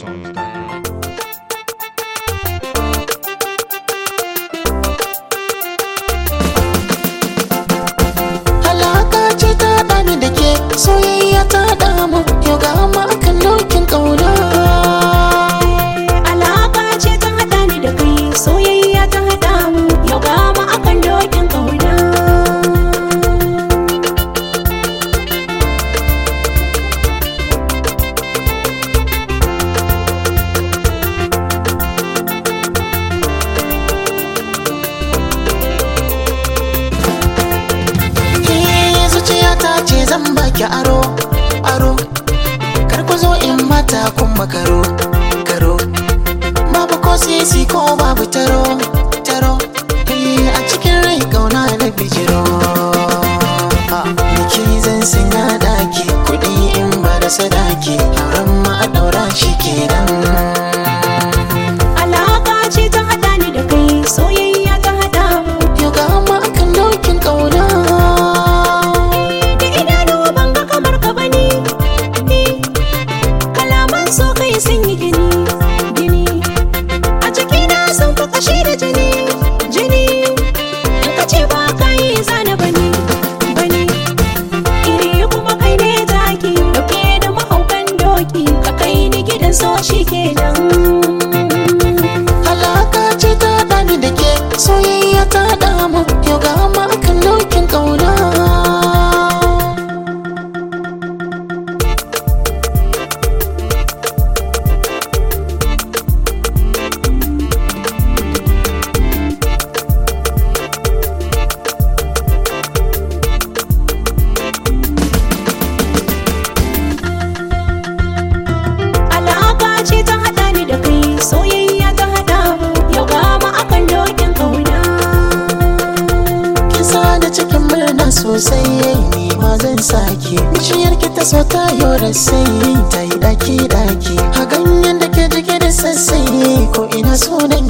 GetAtunesSongs.com. Halaka ce ta ɗani da ke soyayya ta damu yau ga ma akan dokin ƙauna. Alaka ce ta haɗa ni da kai soyayya ta haɗa mu yau ga mu akan dokin ƙauna. Ke zuciya ta ce zan baki aro aro kar ku zo in mata kun makaro karo babu ko sisi ko babu taro taro Eh, a cikin rai ƙauna na bijiro Biki zan sanya daki kuɗi in ba da sadaki auren ma a ɗaura shi kenan Alaka ce ta haɗa ni da kai soyayya ta haɗa mu. Yau ga ma akan dokin ƙauna Da idanu ban ga kamar ka bane. Kalaman so kai sun yi gini gini. A cikina sun fi kashi da jini jini. In ka ce ba ka yi zana bane bane. Iri kuma kai ne zaki dauke da mahaukan doki ka kai ni gidan so shi kenan. Halaka ce ta ɗani da ke soyayya ta damu Yau ga ma akan dokin ƙauna Alaka ce ta haɗa ni da kai soyayya ta haɗa mu yau ga mu akan dokin ƙauna. Kisa da cikin murna sosai ni ma zan sake Bishiyar ki ta so ta yora sai ta yi daki daki A ganyen da ke jike da sassai ko ina sunan